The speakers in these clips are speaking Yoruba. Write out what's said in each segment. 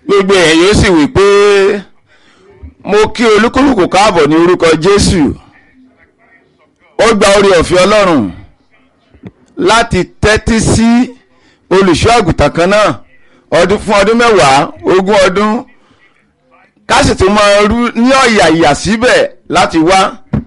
gbogbo èèyàn yóò sì wí pé mo kí olúkúlùkù káàbọ̀ ní orúkọ jésù ó gba orí ọ̀fẹ́ ọlọ́run láti tẹ́tí sí olùṣọ́ àgùntàn kan náà ọdún fún ọdún mẹ́wàá ogún ọdún ká sì tún máa rú ní ọ̀yà ìyà síbẹ̀ láti wá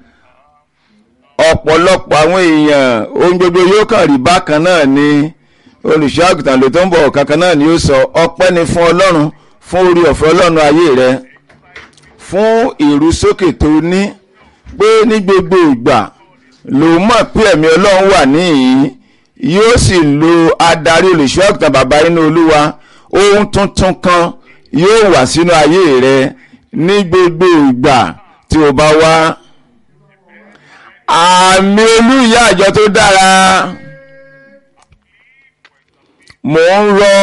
ọ̀pọ̀lọpọ̀ àwọn èèyàn ohun gbogbo yóò kàn rí bákan náà ni olùṣọ́ àgùntàn ló tó ń bọ̀ kankan náà ni ó sọ ọpẹ́ ni fún ọlọ́run fún orí ọ̀fẹ́ ọlọ́run ayé rẹ fún ìrúsókè tó ní pé ní gbogbo ìgbà ló mọ̀ pé ẹ̀mí ọlọ́run wà níhìn yóò sì lo adarí olùṣọ́ àgùntàn bàbá inú olúwa ohun tuntun kan yóò wà sínú ayé rẹ ní gbogbo ìgbà tí o bá wá àmì olú ìyá àjọ tó dára mò ń rọ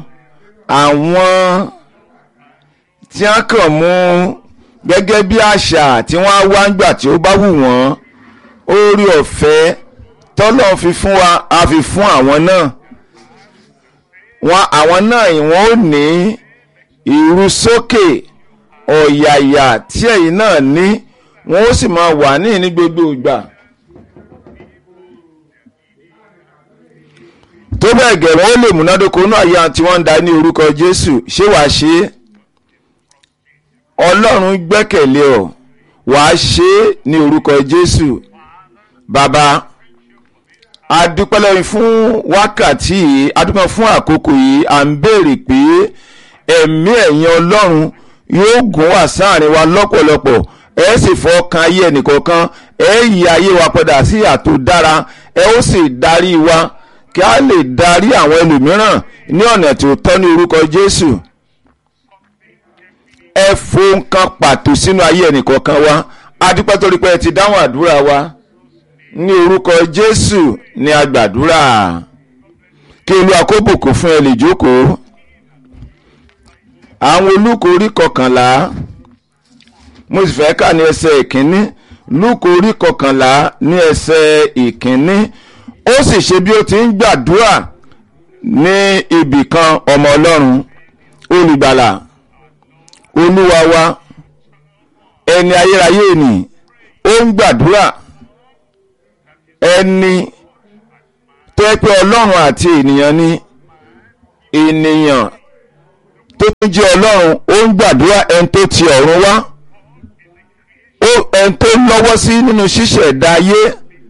àwọn tí wọ́n kàn mú gẹ́gẹ́ bí àṣà tí wọ́n á wá ń gbà tí ó bá wù wọ́n orí ọ̀fẹ́ tọ́lọ́ fi fún wa a fi fún àwọn náà wọn àwọn náà wọ́n ò ní ìrúsókè ọ̀yàyà tí ẹ̀yin náà ní wọ́n ó sì máa wà ní ní gbogbo ìgbà. tó bẹ́ẹ̀ gẹ̀ wọ́n ó lè múnádóko náà yá tí wọ́n ń da ní orúkọ Jésù ṣé wàá ṣe é Ọlọ́run gbẹ́kẹ̀lé ọ wàá ṣe é ní orúkọ Jésù bàbá adúpẹ́ lẹ́yìn fún wákàtí yìí adúpẹ́ fún àkókò yìí à ń béèrè pé ẹ̀mí ẹ̀yin Ọlọ́run yóò gùn wá sáàrin wa lọ́pọ̀lọpọ̀ ẹ sì fọkàn ayé ẹnìkọ̀ọ̀kan ẹ yí ayé wa padà sí àtò dára ẹ ó sì darí wa kí a lè darí àwọn ẹlòmíràn ní ọ̀nà tí ó tọ́ ní orúkọ Jésù ẹ fohùn kan pàtó sínú ayé ẹnìkọ̀ọ̀kan wa adúpẹ́ torí pé ẹ ti dáhùn àdúrà wa ní orúkọ Jésù ní agbàdúrà kí Olúwa kó bùkún fún ẹ lè jókòó àwọn olùkórí kọkànlá mo sì fẹ́ kà ní ẹsẹ̀ ìkíní lúkò orí kọkànlá ní ẹsẹ̀ ìkíní ó sì ṣe bí ó ti ń gbàdúrà ní ibì kan ọmọ ọlọ́run olùgbàlà olúwa wa ẹni ayérayé ni ó ń gbàdúrà ẹni tó yẹ pé ọlọ́run àti ènìyàn ni ènìyàn tó tún jẹ́ ọlọ́run ó ń gbàdúrà ẹni tó ti ọ̀run wá ó ẹni tó lọ́wọ́ sí nínú ṣíṣẹ̀dá ayé.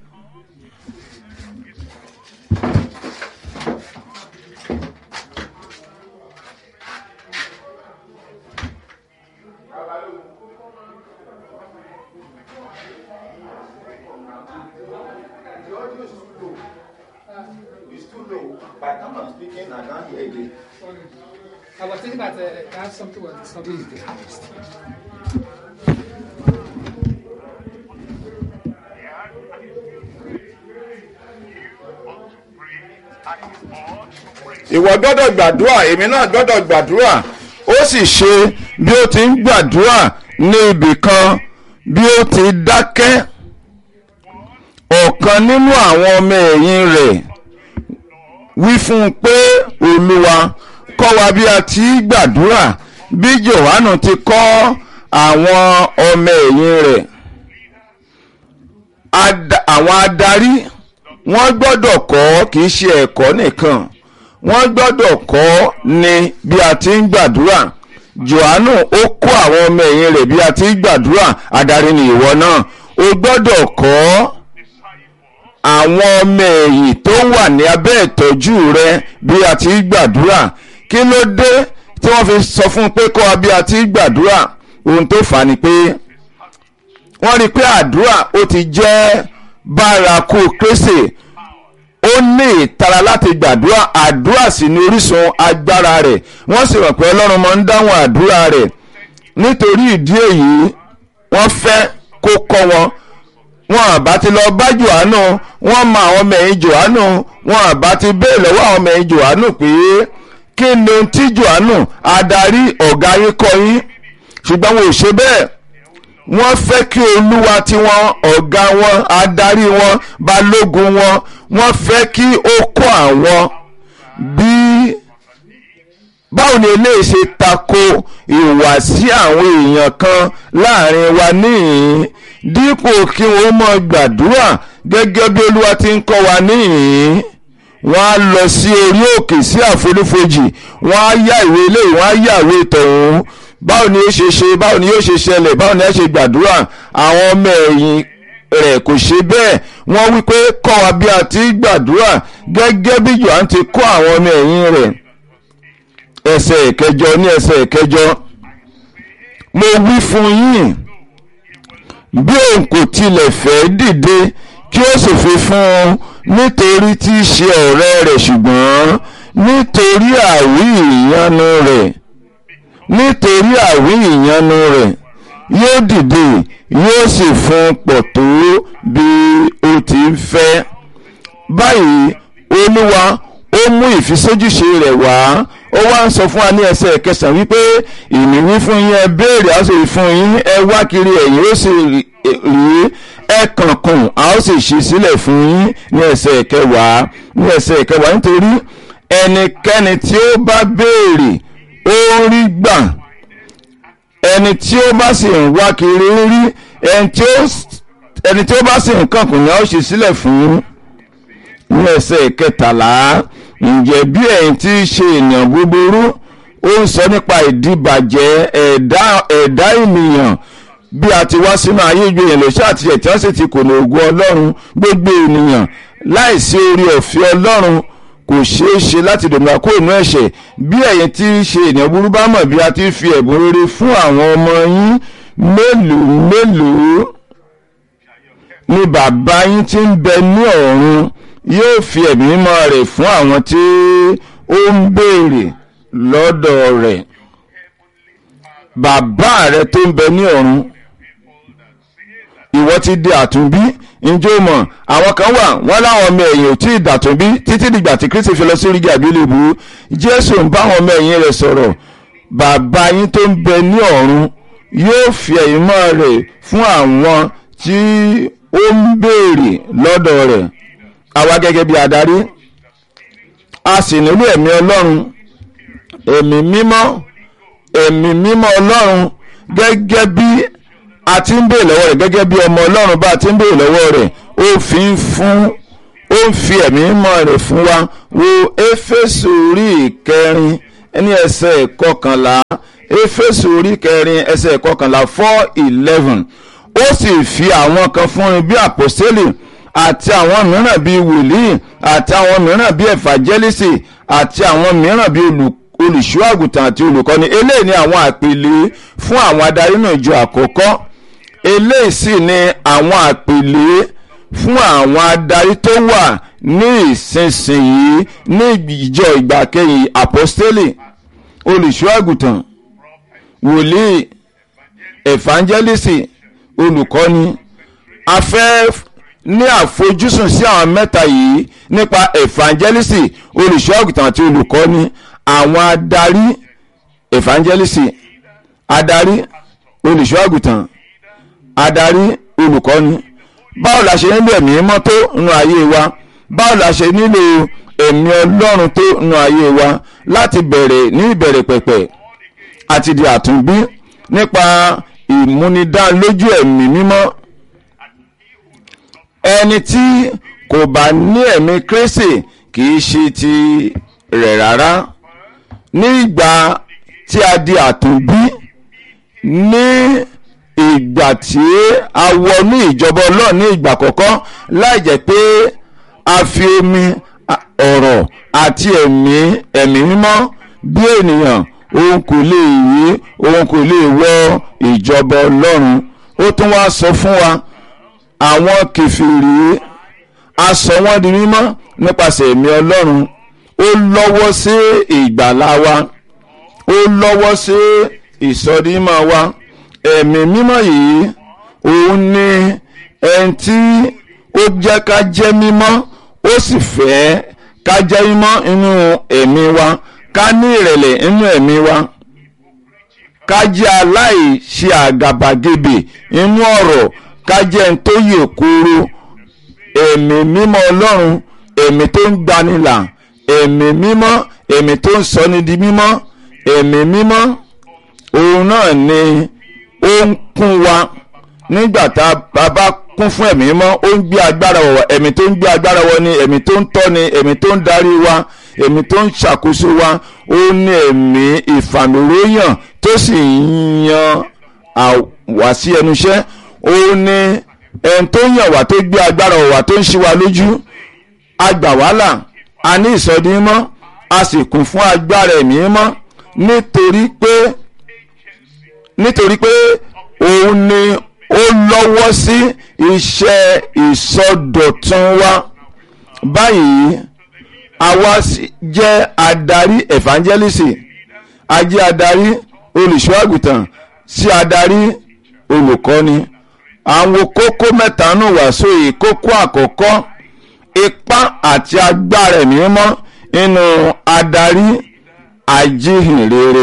By the time I'm speaking, I can't hear again. I was thinking that uh, I have something with something is the highest. ìwọ gbọ́dọ̀ gbàdúrà èmi náà gbọ́dọ̀ gbàdúrà ó sì ṣe bí ó ti ń gbàdúrà ní ibì kan bí ó ti dákẹ́ ọ̀kan nínú àwọn ọmọ ẹ̀yìn rẹ̀ wí fún un pé olúwa kọ́ wa bí a ti gbàdúrà bí Jòhánù ti kọ́ àwọn ọmọ ẹ̀yìn rẹ̀ àwọn adarí wọ́n gbọ́dọ̀ kọ́ kì í ṣe ẹ̀kọ́ nìkan wọ́n gbọ́dọ̀ kọ́ ni bí a ti ń gbàdúrà Jòhánù ó kọ́ àwọn ọmọ ẹ̀yìn rẹ̀ bí a ti ń gbàdúrà adarí ni ìwọ náà o gbọ́dọ̀ kọ́ àwọn ọmọ ẹ̀yìn tó wà ní abẹ́ ìtọ́jú rẹ bí a ti ń gbàdúrà kí ló dé tí wọ́n fi sọ fún un pé kọ́ wa bí a ti ń gbàdúrà ohun tó fà á ni pé wọ́n rí i pé àdúrà ó ti jẹ́ bárakú Kristi ó ní ìtara láti gbàdúrà àdúrà sì ní orísun agbára rẹ̀ wọ́n sì rò pé Ọlọ́run máa ń dáhùn àdúrà rẹ̀ nítorí ìdí èyí wọ́n fẹ́ kó kọ́ wọn wọn àbá ti lọ bá Jòhánù wọ́n mọ àwọn ọmọ ẹ̀yìn Jòhánù wọn àbá ti bẹ́ẹ̀ lọ́wọ́ àwọn ọmọ ẹ̀yìn Jòhánù pé kí ni ohun tí Jòhánù adarí ọ̀gá yín kọ́ yín ṣùgbọ́n wọn ò ṣe bẹ́ẹ̀ wọ́n fẹ́ kí olúwa tiwọn ọ̀gá wọn adarí wọn balógun wọn wọ́n fẹ́ kí ó kọ́ àwọn bí báwo ni eléyìí ṣe tako ìhùwàsí àwọn èèyàn kan láàrin wa níhìn dípò kí wọ́n mọ̀ gbàdúrà gẹ́gẹ́ bí olúwa ti ń kọ́ wa níhìn wọ́n á lọ sí orí òkè sí àfonífojì wọ́n á yá ìwé eléyìí wọ́n á yá ìwé tọ̀hún báwo ni ó ṣe ṣe báwo ni yóò ṣe ṣẹlẹ̀ báwo ni ẹ ṣe gbàdúrà àwọn ọmọ ẹ̀yìn rẹ̀ kò ṣe bẹ́ẹ̀ wọ́n wí pé kọ́ wa bí a ti gbàdúrà gẹ́gẹ́ bí Jòhánù ti kọ́ àwọn ọmọ ẹ̀yìn rẹ̀ ẹsẹ̀ ìkẹjọ ní ẹsẹ̀ ìkẹjọ mo wí fún yín bí òun kò tilẹ̀ fẹ́ dìde kí ó sì fi fún un nítorí tí í ṣe ọ̀rẹ́ rẹ̀ ṣùgbọ́n nítorí àwí ìyanu rẹ̀ nítorí àwí ìyanu rẹ̀ yóò dìde yóò sì fún un pọ̀ tó bí ó ti ń fẹ́ báyìí olúwa ó mú ìfisójúṣe rẹ̀ wá ó wá ń sọ fún wa ní ẹsẹ̀ kẹsàn-án wípé ìmí wí fún yín ẹ béèrè a ó sì rí fún yín ẹ wá kiri ẹ̀yin ó sì rí ẹ kànkùn a ó sì ṣí sílẹ̀ fún yín ní ẹsẹ̀ kẹwàá ní ẹsẹ̀ kẹwàá nítorí ẹnikẹ́ni tí ó bá béèrè ó rí gbà ẹni tí ó bá sì ń wá kiri rí ẹni tí ó bá sì ń kànkùn ni a ó ṣí sílẹ̀ fún ní ẹsẹ̀ kẹtàlá ǹjẹ́ bí ẹ̀yin tí í ṣe ènìyàn búburú ó ń sọ nípa ìdíbàjẹ́ ẹ̀dá ẹ̀dá ènìyàn bí a ti wá sínú ayé ìjọ yẹn lọ́sẹ̀ àti ẹ̀ tí wọ́n sì ti kùnà ògùn ọlọ́run gbogbo ènìyàn láìsí orí ọ̀fẹ́ ọlọ́run kò ṣeé ṣe láti dòmìnira kó inú ẹ̀ṣẹ̀ bí ẹ̀yin tí í ṣe ènìyàn búburú bá mọ̀ bí a ti fi ẹ̀bùn rere fún àwọn ọmọ yín mélòó mélòó ni bàbá yín tí ń bẹ ní ọ̀run yóò fi ẹ̀mí mímọ́ rẹ̀ fún àwọn tí ó ń béèrè lọ́dọ̀ rẹ̀ bàbá rẹ̀ tó ń bẹ ní ọ̀run ìwọ ti di àtúnbí njó mọ̀ àwọn kan wà wọ́n láwọn ọmọ ẹ̀yìn ò tí ì dàtúnbí títí dìgbà tí Kristi fi lọ sí orí àgbélébù Jésù ń bá àwọn ọmọ ẹ̀yìn rẹ̀ sọ̀rọ̀ bàbá yín tó ń bẹ ní ọ̀run yóò fi ẹ̀mí mímọ́ rẹ̀ fún àwọn tí ó ń béèrè lọ́dọ̀ rẹ̀ àwa gẹ́gẹ́ bí adarí a sì nílò ẹ̀mí ọlọ́run ẹ̀mí mímọ́ ẹ̀mí mímọ́ ọlọ́run gẹ́gẹ́ bí a ti ń béèrè lọ́wọ́ rẹ̀ gẹ́gẹ́ bí ọmọ ọlọ́run bá a ti ń béèrè lọ́wọ́ rẹ̀ ó fi ń fún ó ń fi ẹ̀mí mímọ́ rẹ̀ fún wa wo éfésù orí ìkẹrin ní ẹsẹ̀ ìkọkànlá éfésù orí ìkẹrin ẹsẹ̀ ìkọkànlá four eleven ó sì fi àwọn kan fún un bí àpòstélì àti àwọn mìíràn bíi wòlíì àti àwọn mìíràn bíi ẹ̀fàjẹ́lísì àti àwọn mìíràn bíi olùṣọ́ àgùntàn àti olùkọ́ni eléyìí ni àwọn àpèlé fún àwọn adarí náà ìjọ àkọ́kọ́ eléyìí sì ni àwọn àpèlé fún àwọn adarí tó wà ní ìsinsìnyí ní ìjọ ìgbàkẹyìn àpọ́stélì olùṣọ́ àgùntàn wòlíì ẹ̀fàjẹ́lísì olùkọ́ni afẹ́ ní àfojúsùn sí àwọn mẹ́ta yìí nípa evangelisi olùṣọ́ àgùntàn àti olùkọ́ni àwọn adarí evangelisi adarí olùṣọ́ àgùntàn adarí olùkọ́ni báwo la ṣe nílò ẹ̀mí mọ́ tó nínú ayé wa báwo la ṣe nílò ẹ̀mí ọlọ́run tó nínú ayé wa láti bẹ̀rẹ̀ ní ìbẹ̀rẹ̀ pẹ̀pẹ̀ àti di àtúnbí nípa ìmúnidánilójú ẹ̀mí mímọ́ ẹni tí kò bá ní ẹ̀mí Kristi kì í ṣe ti rẹ̀ rárá ní ìgbà tí a di àtúnbí ní ìgbà tí a wọ ní ìjọba Ọlọ́run ní ìgbà àkọ́kọ́ láì jẹ́ pé a fi omi ọ̀rọ̀ àti ẹ̀mí ẹ̀mí mímọ́ bí ènìyàn òun kò lè yí òun kò lè wọ ìjọba Ọlọ́run ó tún wá sọ fún wa àwọn kẹfìrí a sọ wọ́n di mímọ́ nípasẹ̀ ẹ̀mí Ọlọ́run ó lọ́wọ́ sí ìgbàlá wa ó lọ́wọ́ sí ìsọdímọ̀ wa ẹ̀mí mímọ́ yìí òun ni ẹni tí ó jẹ́ ká jẹ́ mímọ́ ó sì fẹ́ ká jẹ́ mímọ́ inú ẹ̀mí wa ká ní ìrẹ̀lẹ̀ inú ẹ̀mí wa ká jẹ́ aláìṣe àgàbàgebè inú ọ̀rọ̀ ká jẹ́ ẹni tó yè kóró ẹ̀mí mímọ́ ọlọ́run ẹ̀mí tó ń gbanilà ẹ̀mí mímọ́ ẹ̀mí tó ń sọni di mímọ́ ẹ̀mí mímọ́ òun náà ni ó ń kún wa nígbà tá a bá kún fún ẹ̀mí mímọ́ ó ń gbé agbára wọ̀ ẹ̀mí tó ń gbé agbára wọ̀ ni ẹ̀mí tó ń tọ́ ni ẹ̀mí tó ń darí wa ẹ̀mí tó ń ṣàkóso wa ó ní ẹ̀mí ìfàmìlóyàn tó sì ń yan àwa sí ẹnu iṣẹ́ ó ní ẹni tó yàn wá tó gbé agbára wọ̀ wá tó ń ṣí wa lójú agbà wàhálà a ní ìsọdí mímọ́ a sì kún fún agbára ẹ̀mí mímọ́ nítorí pé nítorí pé òun ni ó lọ́wọ́ sí iṣẹ́ ìsọdọ̀tun wa báyìí àwa jẹ́ adarí evangelist a jẹ́ adarí olùṣọ́àgùtàn sí adarí olùkọ́ni àwọn kókó mẹ́ta nù wàásù yìí kókó àkọ́kọ́ ipá àti agbára ẹ̀mí mímọ́ nínú adarí ajíhìnrere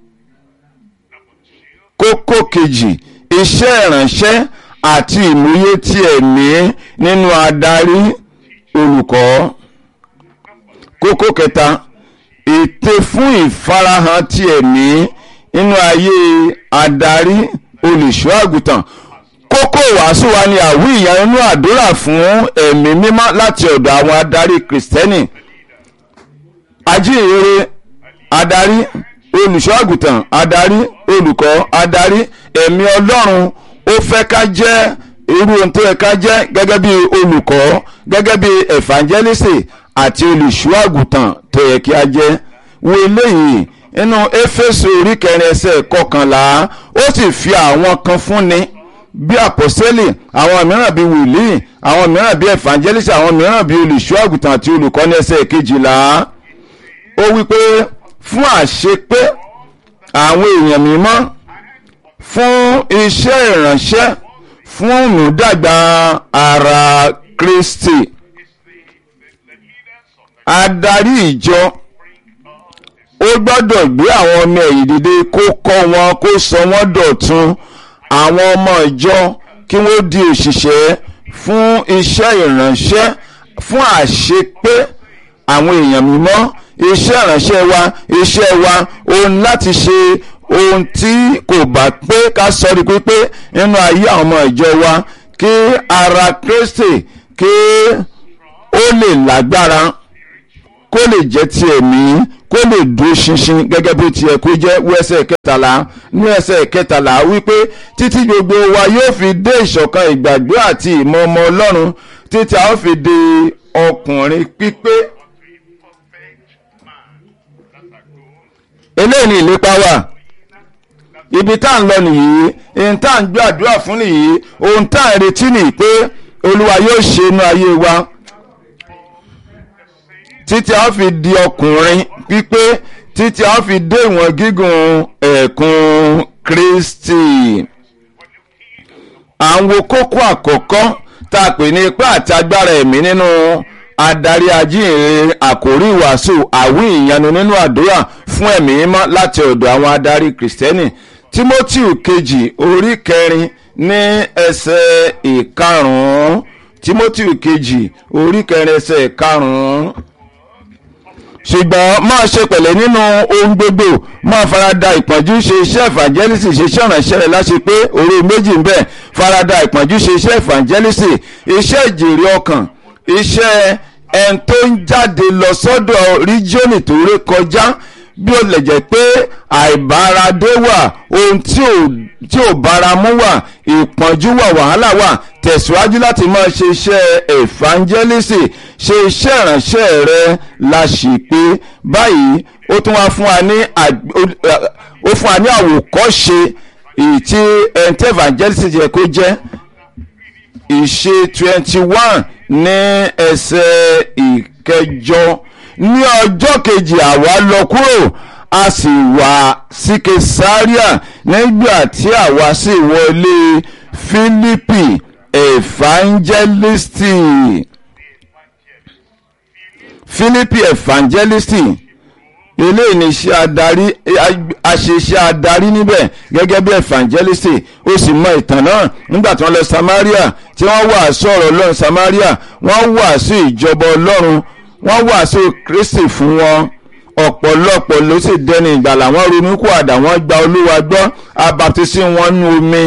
kókó kejì iṣẹ́ ìránṣẹ́ àti ìmúyé ti ẹ̀mí nínú adarí olùkọ́ kókó kẹta ète fún ìfarahàn ti ẹ̀mí nínú ayé adarí olùṣọ́ àgùntàn kókó wàásù wa ni àwí ìyá nínú àdúrà fún ẹ̀mí mímọ́ láti ọ̀dọ̀ àwọn adarí kìrìsìtẹ́nì ajíhìnrere adarí olùṣọ́ àgùntàn adarí olùkọ́ adarí ẹ̀mí ọlọ́run ó fẹ́ ká jẹ́ irú ohun tó yẹ ká jẹ́ gẹ́gẹ́ bí olùkọ́ gẹ́gẹ́ bí evangelist àti olùṣọ́ àgùntàn tó yẹ kí a jẹ́ wo eléyìí nínú éfésù orí kẹrin ẹsẹ̀ kọkànlá ó sì fi àwọn kan fúnni bí àpọ́sẹ́lì àwọn mìíràn bí wòlíì àwọn mìíràn bí evangelist àwọn mìíràn bí olùṣọ́ àgùntàn àti olùkọ́ ní ẹsẹ̀ kejìlá ó wí pé fún àṣepé àwọn èèyàn mímọ́ fún iṣẹ́ ìránṣẹ́ fún ìmúdàgbà ara Kristi adarí ìjọ ó gbọ́dọ̀ gbé àwọn ọmọ ẹ̀yìn dìde kó kọ́ wọn kó sọ wọ́n dọ̀tun àwọn ọmọ ìjọ kí wọ́n di òṣìṣẹ́ fún iṣẹ́ ìránṣẹ́ fún àṣepé àwọn èèyàn mímọ́ iṣẹ́ ìránṣẹ́ wa iṣẹ́ wa òun láti ṣe ohun tí kò bá pé ká sọ di pípé nínú ayé àwọn ọmọ ìjọ wa kí ara Kristi kí ó lè lágbára kó lè jẹ́ ti ẹ̀mí kó lè dúró ṣinṣin gẹ́gẹ́ bó ti yẹ kó jẹ́ wí ẹsẹ̀ kẹtàlá ní ẹsẹ̀ kẹtàlá wípé títí gbogbo wa yóò fi dé ìṣọ̀kan ìgbàgbọ́ àti ìmọ̀ ọmọ Ọlọ́run títí a ó fi di ọkùnrin pípé. eléyìí ni ìlépa wà ibi tá à ń lọ nìyí ohun tá à ń gbàdúrà fún nìyí ohun tá à ń retí nìyí pé Olúwa yóò ṣe inú ayé wa títí a fi di ọkùnrin pípé títí a fi dé ìwọ̀n gígùn ẹ̀kún Kristi. à ń wo kókó àkọ́kọ́ tá a pè ní ipá àti agbára ẹ̀mí nínú adarí ajínrere àkórí ìwàásù àwí ìyanu nínú àdúrà fún ẹ̀mí mímọ́ láti ọ̀dọ̀ àwọn adarí kìrìsìtẹ́nì Tímótì kejì orí kẹrin ní ẹsẹ̀ ìkarùn-ún Tímótì kejì orí kẹrin ẹsẹ̀ ìkarùn-ún ṣùgbọ́n máa ṣe pẹ̀lẹ́ nínú ohun gbogbo máa farada ìpọ́njú ṣe iṣẹ́ evangelist ṣe iṣẹ́ ìrànṣẹ́ rẹ̀ láṣẹ pé orí méjì ń bẹ farada ìpọ́njú ṣe iṣẹ́ evangelist iṣẹ́ ìjèrè ọkàn iṣẹ́ ẹni tó ń jáde lọ sọ́dọ̀ ríjíọ́nì tó ré kọjá bí ó lè jẹ́ pé àìbáradé wà ohun tí ò báramú wà ìpọ́njú wà wàhálà wà tẹ̀síwájú láti máa ṣe iṣẹ́ evangelist ṣe iṣẹ́ ìránṣẹ́ rẹ la ṣì pé báyìí ó tún wá fún wa ní ó fún wa ní àwòkọ́ṣe èyí tí ẹ̀ǹtẹ́ evangelist yẹ kó jẹ́ ìṣe twenty one ní ẹsẹ̀ ìkẹjọ ní ọjọ́ kejì àwa lọ kúrò a sì wá sí kesaria nígbà tí àwa sì wọlé Fílípì evangelisti Fílípì evangelisti eléyìí ni iṣẹ́ adarí aṣeṣẹ́ adarí níbẹ̀ gẹ́gẹ́ bí evangelisti ó sì mọ ìtàn náà nígbà tí wọ́n lọ Samaria tí wọ́n wàásù ọ̀rọ̀ Ọlọ́run Samaria wọ́n wàásù ìjọba Ọlọ́run wọ́n wàásù Kristi fún wọn ọ̀pọ̀lọpọ̀ ló sì dẹni ìgbàlà wọ́n ronúkúwàdà wọ́n gba olúwa gbọ́ abaptisi wọn nú omi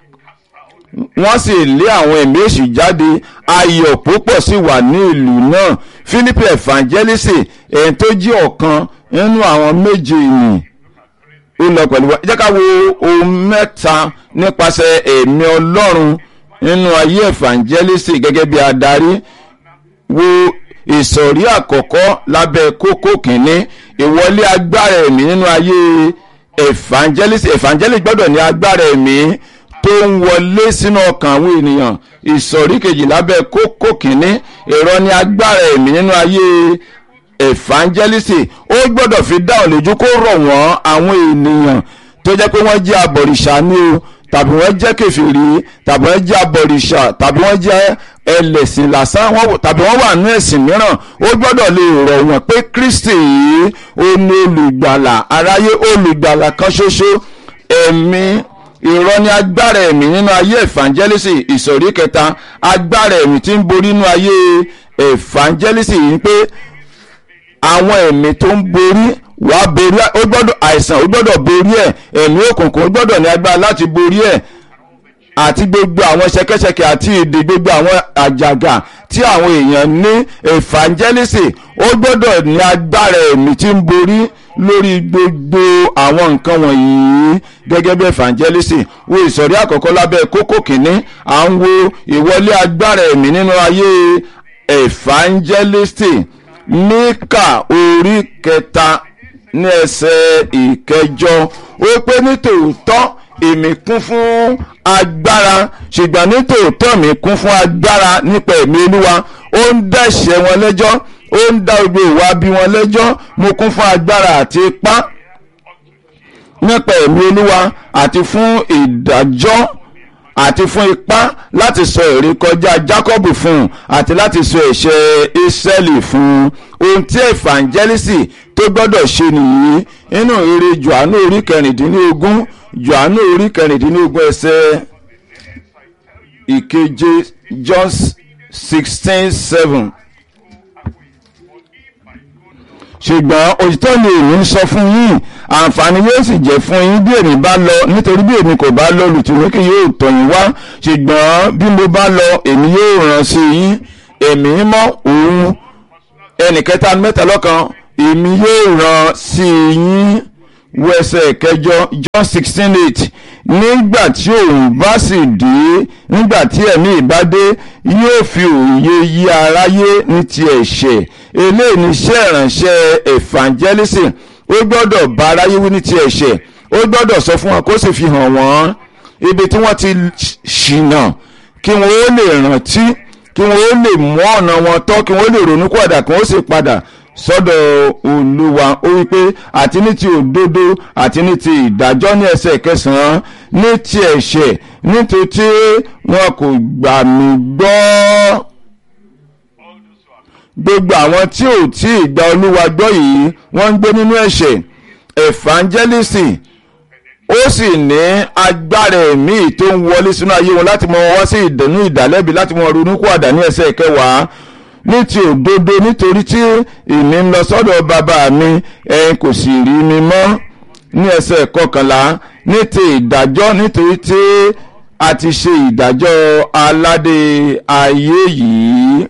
wọ́n sì lé àwọn ẹ̀mí èṣù jáde ayọ̀ púpọ̀ sì wà ní ìlú náà philippi evangelist èyí tó jẹ́ ọ̀kan nínú àwọn méje ìyìn ó lọ pẹ̀lú wa jẹ́ ká wo ohun mẹ́ta nípasẹ̀ ẹ̀mí ọlọ́run nínú ayé evangelist gẹ́gẹ́ bí adarí wo ìsọ̀rí àkọ́kọ́ lábẹ́ kókó kìíní ìwọlé agbára ẹ̀mí nínú ayé evangelist evangelist gbọ́dọ̀ ní agbára ẹ̀mí tó ń wọlé sínú ọkàn àwọn ènìyàn ìsọ̀rí kejì lábẹ́ kókó kìíní ìrọ̀ ní agbára ẹ̀mí nínú ayé evangelist ó gbọ́dọ̀ fi dáhùn lójú kó rọ̀ wọ́n àwọn ènìyàn tó jẹ́ pé wọ́n jẹ́ abọ̀rìṣà ní o tàbí wọ́n jẹ́ kẹfìrí tàbí wọ́n jẹ́ abọ̀rìṣà tàbí wọ́n jẹ́ ẹlẹ́sìn lásán tàbí wọ́n wà ní ẹ̀sìn mìíràn ó gbọ́dọ̀ lè rọ̀ wọ́n pé kristi yìí ó ní olùgbàlà aráyé olùgbàlà kan ṣoṣo ẹ̀mí ìrọ̀ ni agbára ẹ̀mí nínú ayé evangelist ìsọ̀rí kẹta agbára ẹ̀mí tí ń borí nínú ayé evangelist yìí pé àwọn ẹ̀mí tó ń borí wà á borí ó gbọ́dọ̀ àìsàn ó gbọ́dọ̀ borí ẹ̀ ẹ̀mí òkùnkùn ó gbọ́dọ̀ ní agbára láti borí ẹ̀ àti gbogbo àwọn ṣẹkẹṣẹkẹ àti èdè gbogbo àwọn àjàgà tí àwọn èèyàn ní evangelist ó gbọ́dọ̀ ní agbára ẹ̀mí tí ń borí lórí gbogbo àwọn nǹkan wọ̀nyí gẹ́gẹ́ bí evangelist wo ìsọ̀rí àkọ́kọ́ lábẹ́ kókó kìíní à ń wo ìwọlé agbára ẹ̀mí nínú ayé evangelist níkà orí kẹta ní ẹsẹ̀ ìkẹjọ ó pé nítòótọ́ èmi kún fún agbára ṣùgbọ́n nítòótọ́ mi kún fún agbára nípa ẹ̀mí olúwa ó ń dẹ̀ṣẹ̀ wọn lẹ́jọ́ ó ń dá gbogbo ìwà bí wọn lẹ́jọ́ mo kún fún agbára àti ipá nípa ẹ̀mí olúwa àti fún ìdájọ́ àti fún ipá láti sọ ìrékọjá Jákọ́bù fún un àti láti sọ ẹ̀ṣẹ̀ Ísírẹ́lì fún un ohun tí evangelist tó gbọ́dọ̀ ṣe nìyí nínú ìrere Jòhánù orí kẹrìndínlógún Jòhánù orí kẹrìndínlógún ẹsẹ̀ ìkeje John sixteen seven ṣùgbọ́n òtítọ́ ni èmi ń sọ fún yín àǹfààní yóò sì jẹ́ fún yín bí èmi bá lọ nítorí bí èmi kò bá lọ lùtùmíkì yóò tọ̀ yín wá ṣùgbọ́n bí mo bá lọ èmi yóò rán sí yín èmi mọ́ òun ẹnìkẹta mẹ́ta lọ́kan èmi yóò rán sí yín wẹsẹ̀ kẹjọ John sixteen eight nígbà tí òun bá sì dé nígbà tí ẹ̀mí ìbá dé yóò fi òye yí aráyé ní ti ẹ̀ṣẹ̀ eléyìí ní iṣẹ́ ìránṣẹ́ evangelism ó gbọ́dọ̀ bá aráyé wí ní ti ẹ̀ṣẹ̀ ó gbọ́dọ̀ sọ fún wọn kó sì fi hàn wọ́n ibi tí wọ́n ti ṣìnà kí wọ́n ó lè rántí kí wọ́n ó lè mú ọ̀nà wọn tọ́ kí wọ́n ó lè ronú kúwàdà kí wọ́n ó sì padà sọ́dọ̀ olúwa ó wípé àti ní ti òdodo àti ní ti ìdájọ́ ní ẹsẹ̀ kẹsàn-án ní ti ẹ̀ṣẹ̀ nítorí tí wọn kò gbà mí gbọ́ gbogbo àwọn tí ò tí ì gba olúwa gbọ́ yìí wọ́n ń gbé nínú ẹ̀ṣẹ̀ evangelist ó sì ní agbára ẹ̀mí tó ń wọlé sínú ayé wọn láti mọ wá sí ìdùnnú ìdálẹ́bi láti mọ ronú kúwàdà ní ẹsẹ̀ kẹwàá ní ti òdodo nítorí tí èmi ń lọ sọ́dọ̀ bàbá mi ẹ̀yin kò sì rí mi mọ́ ní ẹsẹ̀ kọkànlá ní ti ìdájọ́ nítorí tí a ti ṣe ìdájọ́ aládé ayé yìí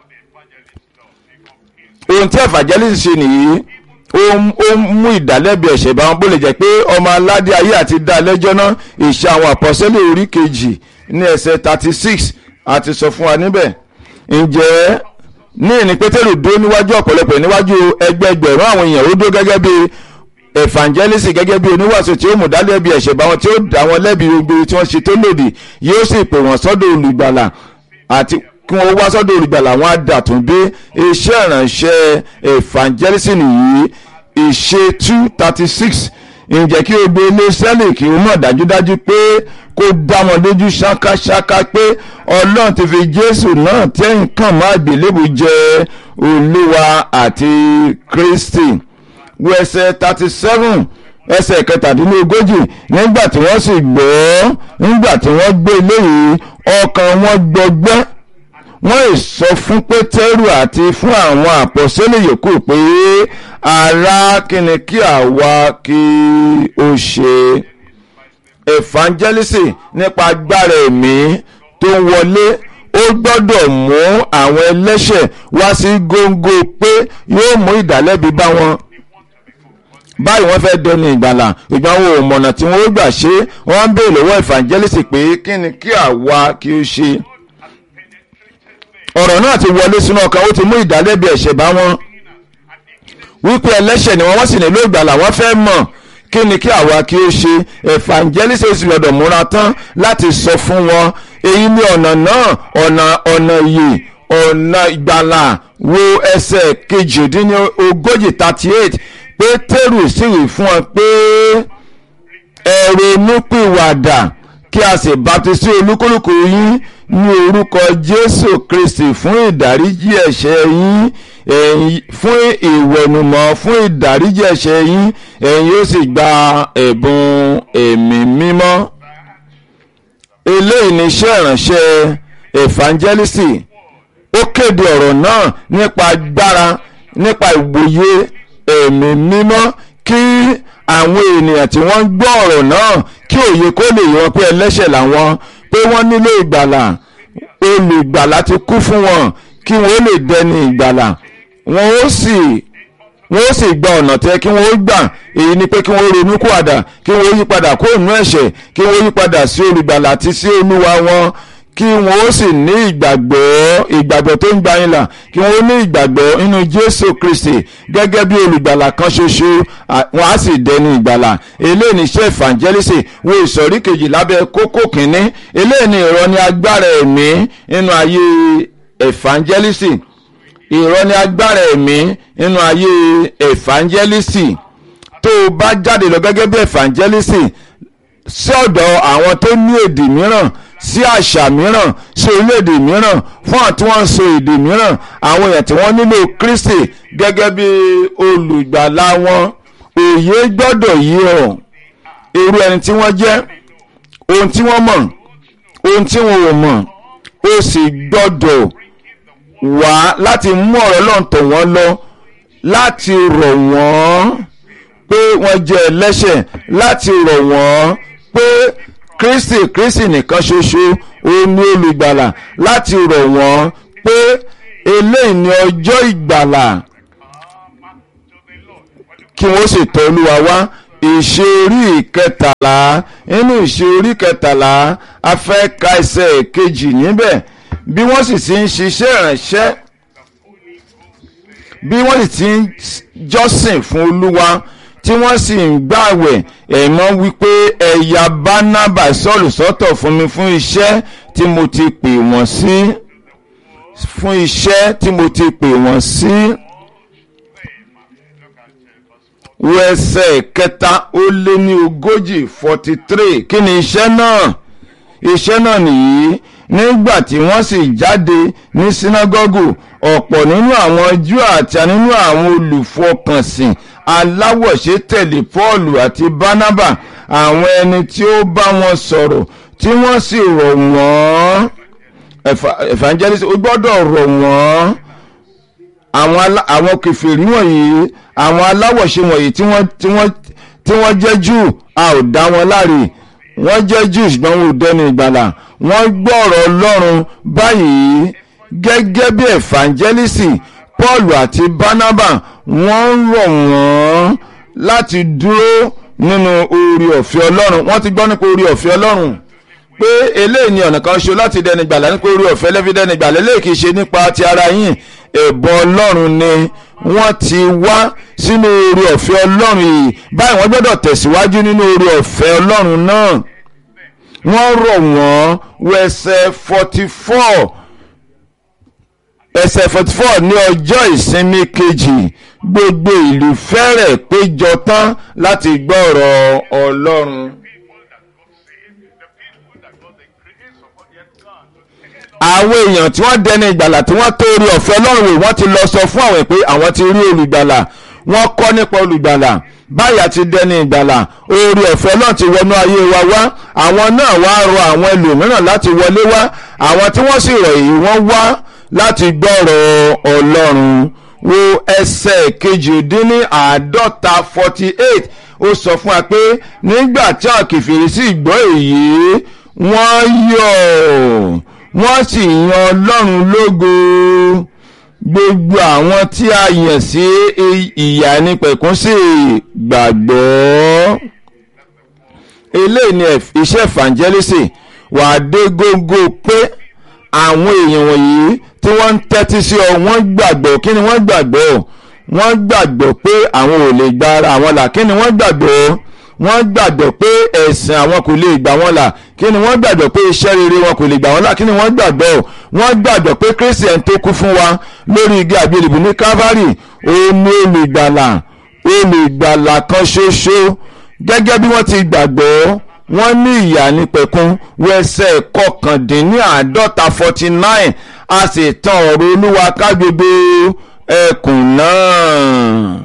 ohun tí evangelist ṣe nìyí ó mú ìdálẹ́bi ẹ̀ṣẹ̀ bá wọn bó lè jẹ́ pé ọmọ aládé ayé àti dá lẹ́jọ́ náà ìṣe àwọn àpọ́sẹ́lẹ̀ orí kejì ní ẹsẹ̀ thirty six àti sọ fún wa níbẹ̀ ǹjẹ́ ní ìní pétérù dúró níwájú ọ̀pọ̀lọpọ̀ níwájú ẹgbẹẹgbẹ̀rún àwọn èèyàn ó dúró gẹ́gẹ́ bí evangelist gẹ́gẹ́ bí oníwàásù tí ó mú dálẹ́bi ẹ̀ṣẹ̀ bá wọn tí ó dá wọn lẹ́bi gbogbo tí wọ́n ṣe tó lòdì yóò sì pè wọ́n sọ́dọ̀ olùgbàlà àti kí wọ́n wá sọ́dọ̀ olùgbàlà wọn á dàtún dé iṣẹ́ ìrànṣẹ́ evangelist nìyí ìṣe two thirty six ǹjẹ́ kí o gbé ilé sẹ́lì kí o mọ̀ dájúdájú pé kó dá wọn lójú ṣákáṣáká pé ọlọ́run ti fi jésù náà tẹ́yìn kàn má gbélébù jẹ olúwa àti kristi wo ẹsẹ̀ thirty seven ẹsẹ̀ kẹtàdínlógójì nígbà tí wọ́n sì gbọ́ nígbà tí wọ́n gbé eléyìí ọkàn wọn gbọgbẹ́ wọ́n ì sọ fún pétérù àti fún àwọn àpọ́sẹ́lẹ̀ yòókù pé ará kíni kí àwa kí ó ṣe evangelist nípa agbára ẹ̀mí tó ń wọlé ó gbọ́dọ̀ mú àwọn ẹlẹ́ṣẹ̀ wá sí góńgó pé yóò mú ìdálẹ́bi bá wọn báyìí wọ́n fẹ́ dẹni ìgbàlà ìgbà wo mọ̀nà tí wọ́n ó gbà ṣe wọ́n ń béèrè lọ́wọ́ evangelist pé kí ni kí àwa kí ó ṣe ọ̀rọ̀ náà ti wọlé sínú ọkàn ó ti mú ìdálẹ́bi ẹ̀ṣẹ̀ bá wọn wípé ẹlẹ́ṣẹ̀ ni wọ́n wọ́n sì nílò ìgbàlà wọ́n fẹ́ mọ̀ kí ni kí àwa kí ó ṣe evangelist sì gbọ́dọ̀ múra tán láti sọ fún wọn èyí ni ọ̀nà náà ọ̀nà ọ̀nà yìí ọ̀nà ìgbàlà wo ẹsẹ̀ kejìdínlógójì thirty eight pétérù sì wí fún wọn pé ẹ ronúpìwàdà kí a sì baptisi olúkúlùkù yín ní orúkọ jésù kristi fún ìdáríjì ẹ̀ṣẹ̀ yín ẹ̀yin fún ìwẹ̀nùmọ́ fún ìdáríjì ẹ̀ṣẹ̀ yín ẹ̀yin yóò sì gba ẹ̀bùn ẹ̀mí mímọ́ eléyìí ni iṣẹ́ ìránṣẹ́ evangelist ó kéde ọ̀rọ̀ náà nípa agbára nípa ìwòye ẹ̀mí mímọ́ kí àwọn ènìyàn tí wọ́n ń gbọ́ ọ̀rọ̀ náà kí òye kó lè yọ pé ẹlẹ́ṣẹ̀ làwọn pé wọ́n nílò ìgbàlà olùgbàlà ti kú fún wọn kí wọ́n lè dẹni ìgbàlà wọn ó sì wọ́n ó sì gba ọ̀nà tẹ́ kí wọ́n ó gbà èyí ni pé kí wọ́n ronú kúàdà kí wọ́n yí padà kó nú ẹ̀ṣẹ̀ kí wọ́n yí padà sí olùgbàlà àti sí olúwa wọn kí wọ́n ó sì ní ìgbàgbọ́ ìgbàgbọ́ tó ń gba yín là kí wọ́n ó ní ìgbàgbọ́ nínú jésù kristi gẹ́gẹ́ bí olùgbàlà kan ṣoṣo wọ́n á sì dẹni ìgbàlà eléyìí ní iṣẹ́ evangelist wo ìsọ̀rí kejì lábẹ́ kókó kínní eléyìí ní ìrọ̀ ní agbára ẹ̀mí nínú ayé evangelist ìrọ̀ ní agbára ẹ̀mí nínú ayé evangelist tó o bá jáde lọ gẹ́gẹ́ bí evangelist sí ọ̀dọ̀ àwọn tó ní èdè mìíràn sí àṣà mìíràn sí orílẹ̀-èdè mìíràn fún àwọn tí wọ́n ń sọ èdè mìíràn àwọn èèyàn tí wọ́n nílò Kristi gẹ́gẹ́ bí olùgbàlà wọn òye gbọ́dọ̀ yí ọ irú ẹni tí wọ́n jẹ́ ohun tí wọ́n mọ̀ ohun tí wọn ò mọ̀ ó sì gbọ́dọ̀ wá láti mú ọ̀rọ̀ náà tọ̀ wọ́n lọ láti rọ̀ wọ́n pé wọ́n jẹ́ ẹlẹ́ṣẹ̀ láti rọ̀ wọ́n pé kristi kristi nìkan ṣoṣo òun ni olùgbàlà láti rọ̀ wọ́n pé eléyìí ni ọjọ́ ìgbàlà kí wọ́n sì tọ̀ olúwa wá ìṣe orí ìkẹtàlá nínú ìṣe orí kẹtàlá a fẹ́ ka ẹsẹ̀ kejì níbẹ̀ bí wọ́n sì ti ń ṣiṣẹ́ ìránṣẹ́ bí wọ́n sì ti ń jọ́sìn fún olúwa tí wọ́n sì ń gbàwẹ̀ ẹ̀mọ́ wípé ẹ̀yà bánábà sọ́ọ̀lù sọ́tọ̀ fún mi fún iṣẹ́ tí mo ti pè wọ́n sí fún iṣẹ́ tí mo ti pè wọ́n sí. wo ẹsẹ̀ kẹta ó lé ní ogójì forty three kí ni iṣẹ́ náà iṣẹ́ náà nìyí nígbà tí wọ́n sì jáde ní sínágọ́gù ọ̀pọ̀ nínú àwọn Júù àti nínú àwọn olùfọkànsìn aláwọ̀ṣe tẹ̀lé Pọ́ọ̀lù àti Bánábà àwọn ẹni tí ó bá wọn sọ̀rọ̀ tí wọ́n sì rọ̀ wọ́n evangelist ó gbọ́dọ̀ rọ̀ wọ́n àwọn kèfèrí wọ̀nyí àwọn aláwọ̀ṣe wọ̀nyí tí wọ́n tí wọ́n tí wọ́n jẹ́ Júù a ò dá wọn láre wọ́n jẹ́ Júù ṣùgbọ́n wọn ò dẹni ìgbàlà wọ́n gbọ́ ọ̀rọ̀ Ọlọ́run báyìí gẹ́gẹ́ bí evangelist Paul àti Barnaba wọ́n ń rọ̀ wọ́n láti dúró nínú oore ọ̀fẹ́ Ọlọ́run wọ́n ti gbọ́ nípa oore ọ̀fẹ́ Ọlọ́run pé eléyìí ni ọ̀nà kan ṣo láti dẹni gbàlà nípa oore ọ̀fẹ́ lẹ́fi dẹni gbàlà eléyìí kì í ṣe nípa ti ara yín ẹ̀bùn Ọlọ́run ni wọ́n ti wá sínú oore ọ̀fẹ́ Ọlọ́run yìí báyìí wọ́n gbọ́dọ̀ tẹ̀síwájú nínú oore ọ̀fẹ́ Ọlọ́run náà wọ́n rọ̀ wọ́n wẹsẹ̀ forty four ẹsẹ̀ forty four ní ọjọ́ ìsinmi kejì gbogbo ìlú fẹ́rẹ̀ péjọ tán láti gbọ́ ọ̀rọ̀ Ọlọ́run. àwọn èèyàn tí wọ́n dẹni ìgbàlà tí wọ́n tó orí ọ̀fẹ́ Ọlọ́run wò wọ́n ti lọ sọ fún àwọn pé àwọn ti rí olùgbàlà wọ́n kọ́ nípa olùgbàlà báyà ti dẹni ìgbàlà oore ọ̀fẹ́ náà ti wọnú ayé wa wá àwọn náà wá rọ àwọn ẹlòmíràn láti wọlé wá àwọn tí wọ́n sì rọ̀ yìí wọ́n wá láti gbọ́rọ̀ ọlọ́run wo ẹsẹ̀ kejìdínní àádọ́ta forty eight ó sọ fún wa pé nígbà tí àwọn kìfìrí sì gbọ́ èyí wọ́n yọ̀ wọ́n sì yan ọlọ́run lógo gbogbo àwọn tí a yàn sí ìyà nípẹ̀kún sí gbàgbọ́ eléyìí ni iṣẹ́ evangelist wà á dé gógó pé àwọn èèyàn wọ̀nyí tí wọ́n ń tẹ́tí sí ọ wọ́n gbàgbọ́ kí ni wọ́n gbàgbọ́ wọ́n gbàgbọ́ pé àwọn ò lè gba ara àwọn là kí ni wọ́n gbàgbọ́ wọ́n gbàgbọ́ pé ẹ̀sìn àwọn kò lè gbà wọ́n là kí ni wọ́n gbàgbọ́ pé iṣẹ́ rere wọn kò lè gbà wọ́n là kí ni wọ́n gbàgbọ́ wọ́n gbàgbọ́ pé christian tó kú fún wa lórí igi àgbélébù ní calvary òun ni olùgbàlà olùgbàlà kan ṣoṣo gẹ́gẹ́ bí wọ́n ti gbàgbọ́ wọ́n ní ìyà nípẹ̀kun wẹsẹ̀ kọkàndínláàádọ́ta forty nine a sì tan ọ̀rọ̀ olúwa ká gbogbo ẹkùn náà.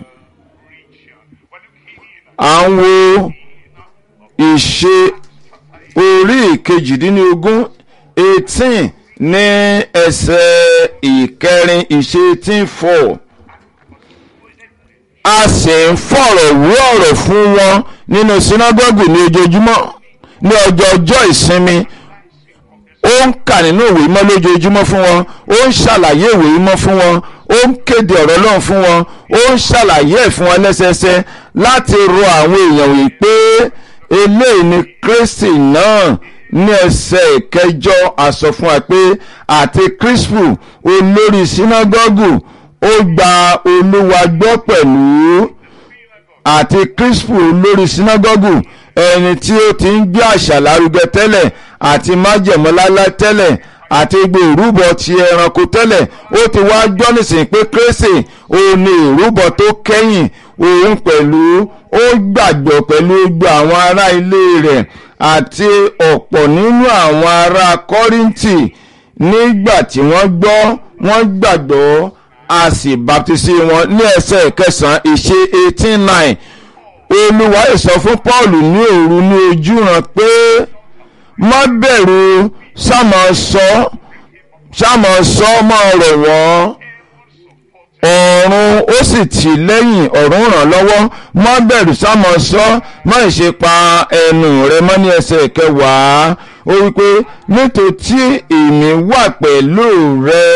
à ń wo ìṣe orí ìkejìdínlógún eighteen ní ẹsẹ̀ ìkẹrin ìṣe eighteen four a sì ń fọ̀rọ̀ wú ọ̀rọ̀ fún wọn nínú sinagogu ní ojoojúmọ́ ní ọjọ́ ọjọ́ ìsinmi ó ń kà nínú ìwé mọ́ lójoojúmọ́ fún wọn ó ń ṣàlàyé ìwé mọ́ fún wọn ó ń kéde ọ̀rọ̀ náà fún wọn ó ń ṣàlàyé ẹ̀ fún wọn lẹ́sẹẹsẹ láti rọ àwọn èèyàn wí pé eléyìí ni Kristi náà ní ẹsẹ̀ ìkẹjọ àsọ fún wa pé àti Crispu olórí sinagogu ó gba Olúwa gbọ́ pẹ̀lú àti Crispu olórí sinagogu ẹni tí ó ti ń gbé àṣà lárugẹ tẹ́lẹ̀ àti májẹ̀mọ́lálá tẹ́lẹ̀ àti gbogbo ìrúbọ ti ẹranko tẹ́lẹ̀ ó ti wá gbọ́ nísìnyí pé kérésì òun ni ìrúbọ tó kẹ́yìn òun pẹ̀lú ó gbàgbọ́ pẹ̀lú gbogbo àwọn ará ilé rẹ̀ àti ọ̀pọ̀ nínú àwọn ará kọ́ríntì nígbà tí wọ́n gbọ́ wọ́n gbàgbọ́ a sì baptisi wọn ní ẹsẹ̀ kẹsàn-án ìṣe eighteen nine olúwa ìsọ fún paul ní òru ní ojúran pé má bẹ̀rù sámọ sọ sámọ sọ mọ́ ọ̀rọ̀ wọn ọ̀run ó sì tì lẹ́yìn ọ̀run ràn lọ́wọ́ má bẹ̀rù sámọ sọ má ṣe pa ẹnu rẹ mọ́ ní ẹsẹ̀ kẹwàá ó wípé nítorí èmi wà pẹ̀lú rẹ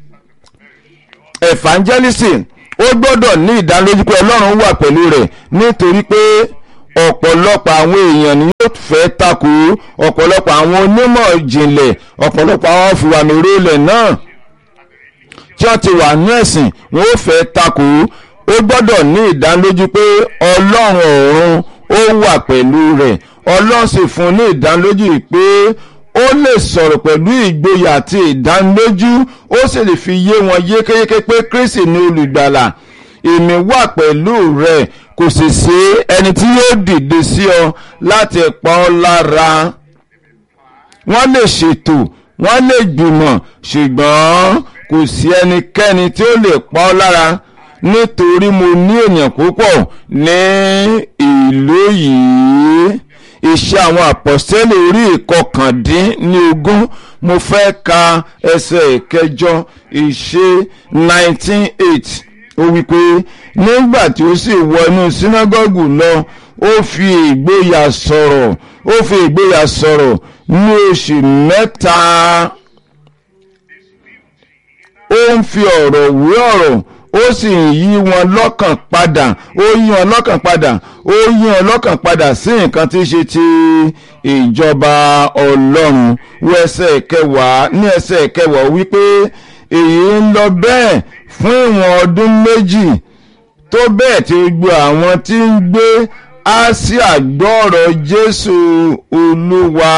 evangelism ó gbọ́dọ̀ ní ìdánilójú pé ọlọ́run wà pẹ̀lú rẹ̀ nítorí pé ọ̀pọ̀lọpọ̀ àwọn èèyàn ni yóò fẹ́ takò ọ̀pọ̀lọpọ̀ àwọn onímọ̀ ìjìnlẹ̀ ọ̀pọ̀lọpọ̀ àwọn fìwàmìrólẹ̀ náà tí wọ́n ti wà ní ẹ̀sìn wọ́n ó fẹ́ takò ó gbọ́dọ̀ ní ìdánilójú pé ọlọ́run ọ̀run ó wà pẹ̀lú rẹ̀ ọlọ́run sì fún ní ìdánilójú pé ó lè sọ̀rọ̀ pẹ̀lú ìgboyà àti ìdánilójú ó sì lè fi yé wọn yékéyéké pé Kristi ni olùgbàlà èmi wà pẹ̀lú rẹ̀ kò sì sí ẹni tí yóò dìde sí ọ láti pa ọ́ lára wọ́n lè ṣètò wọ́n lè gbìmọ̀ ṣùgbọ́n kò sí ẹnikẹ́ni tí ó lè pa ọ́ lára nítorí mo ní ènìyàn púpọ̀ ní ìlú yìí iṣẹ́ àwọn àpọ̀sẹ́lẹ̀ orí ìkọkàndínlógún mo fẹ́ ka ẹsẹ̀ ìkẹjọ ìṣe nineteen eight ó wí pé nígbà tí ó sì wọ inú sínágọ́gù lọ ó fi ìgboyà sọ̀rọ̀ ó fi ìgboyà sọ̀rọ̀ ní oṣù mẹ́ta ó ń fi ọ̀rọ̀ wé ọ̀rọ̀ ó sì ń yí wọn lọ́kàn padà ó yí wọn lọ́kàn padà ó yí wọn lọ́kàn padà sí nǹkan tí í ṣe ti ìjọba ọlọ́run wọ ẹsẹ̀ kẹwàá ní ẹsẹ̀ kẹwàá wípé èyí ń lọ bẹ́ẹ̀ fún ìwọ̀n ọdún méjì tó bẹ́ẹ̀ tí gbogbo àwọn tí ń gbé Áṣíà gbọ́rọ̀ Jésù Olúwa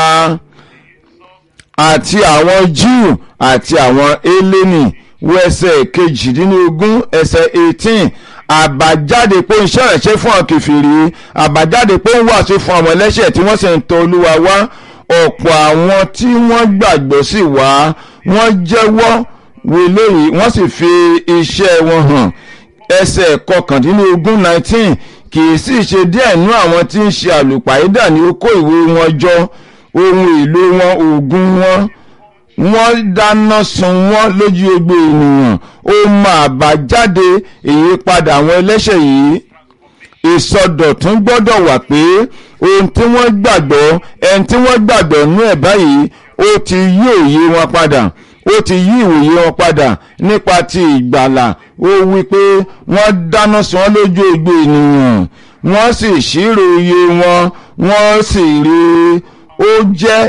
àti àwọn Júù àti àwọn Hélénì wo ẹsẹ̀ kejìdínlógún ẹsẹ̀ eighteen àbájáde pé ń ṣẹ̀rẹ̀ṣẹ̀ fún àwọn kẹfìrí àbájáde pé ń wàásù fún àwọn ẹlẹ́ṣẹ̀ tí wọ́n sì ń tọ̀ Olúwa wá ọ̀pọ̀ àwọn tí wọ́n gbàgbọ́ sí wá wọ́n jẹ́wọ́ wọlé yìí wọ́n sì fi iṣẹ́ wọn hàn ẹsẹ̀ kọkàndínlógún nineteen kì í sì ṣe díẹ̀ nú àwọn tí ń ṣe àlùpàídà ní ó kó ìwé wọn jọ ohun èlò wọn oògùn wọn wọ́n dáná sun wọ́n lójú ogbe ènìyàn ó máa bá jáde ìyípadà àwọn ẹlẹ́ṣẹ̀ yìí ìsọdọ̀tún gbọ́dọ̀ wà pé ohun tí wọ́n gbàgbọ́ ẹni tí wọ́n gbàgbọ́ nú ẹ̀ báyìí ó ti yí òye wọn padà ó ti yí ìwòye wọn padà nípa ti ìgbàlà ó wí pé wọ́n dáná sun wọ́n lójú ogbe ènìyàn wọ́n sì ṣírò iye wọn wọ́n sì rí ó jẹ́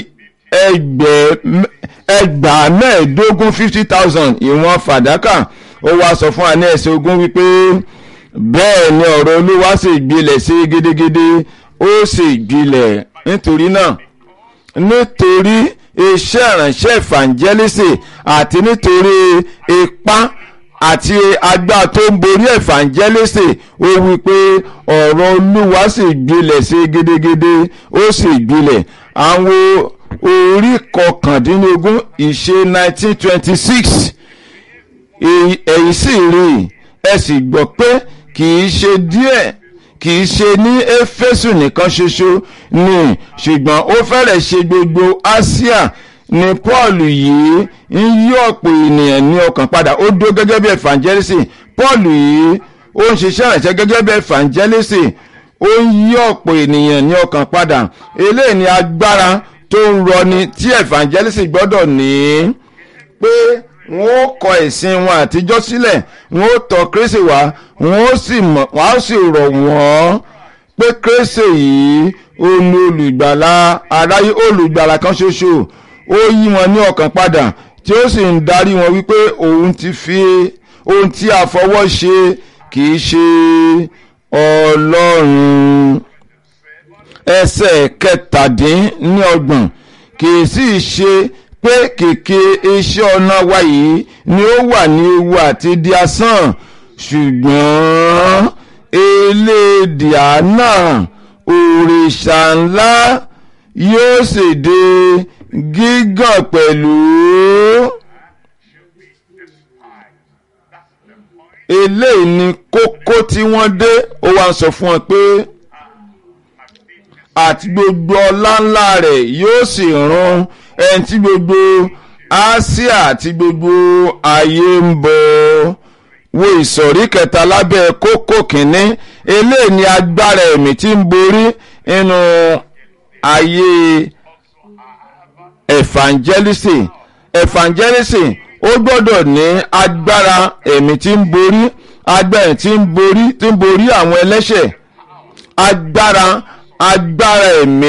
ẹgbàá mẹ́ẹ̀ẹ́dógún fifty thousand ìwọ̀n fàdákà ó wá sọ fún àní ẹ̀sìn ogún wípé bẹ́ẹ̀ ni ọ̀rọ̀ olúwa sì gbilẹ̀ sí gédégédé ó sì gbilẹ̀ nítorí náà nítorí iṣẹ́ ìránṣẹ́ ìfàǹjẹ́lísì àti nítorí ipá àti agbára tó ń borí ìfàǹjẹ́lísì ó wí pé ọ̀rọ̀ olúwa sì gbilẹ̀ sí gédégédé ó sì gbilẹ̀ àwọn orí kọkàndínlógún ìṣe nineteen twenty six èyí sì rí ẹ sì gbọ́ pé kì í ṣe díẹ̀ kì í ṣe ní éfésù nìkan ṣoṣo ni ṣùgbọ́n ó fẹ́rẹ̀ ṣe gbogbo Áṣíà ni Paul yìí ń yí ọ̀pọ̀ ènìyàn ní ọkàn padà ó dó gẹ́gẹ́ bí evangelist Paul yìí ó ń ṣiṣẹ́ ìrànṣẹ́ gẹ́gẹ́ bí evangelist ó ń yí ọ̀pọ̀ ènìyàn ní ọkàn padà eléyìí ni agbára tó ń rọni tí evangelist gbọ́dọ̀ ní pé wọ́n ó kọ ẹ̀sìn wọn àtijọ́ sílẹ̀ wọ́n ó tọ̀ Kristi wá wọ́n ó sì mọ̀ wọ́n á sì rọ̀ wọ́n pé Kristi yìí ó ní olùgbàlà aráyé olùgbàlà kan ṣoṣo ó yí wọn ní ọkàn padà tí ó sì ń darí wọn wípé òun ti fi ohun tí a fọwọ́ ṣe kì í ṣe Ọlọ́run ẹsẹ̀ kẹtàdínlọ́gbọ̀n kì í sì ṣe pé kèké iṣẹ́ ọ̀nà wa yìí ni ó wà ní ewu àti di asán ṣùgbọ́n elédìá náà òrìṣà ńlá yóò sì di gígàn pẹ̀lú. eléyìí ni kókó tí wọ́n dé ó wá ń sọ fún wọn pé àti gbogbo ọlá ńlá rẹ̀ yóò sì run ẹni tí gbogbo Áṣíà àti gbogbo ayé ń bọ̀ wo ìsọ̀rí kẹta lábẹ́ kókó kínní eléyìí ni agbára ẹ̀mí tí ń borí nínú ayé evangelist evangelist ó gbọ́dọ̀ ní agbára ẹ̀mí tí ń borí agbára tí ń borí tí ń borí àwọn ẹlẹ́ṣẹ̀ agbára agbára ẹ̀mí.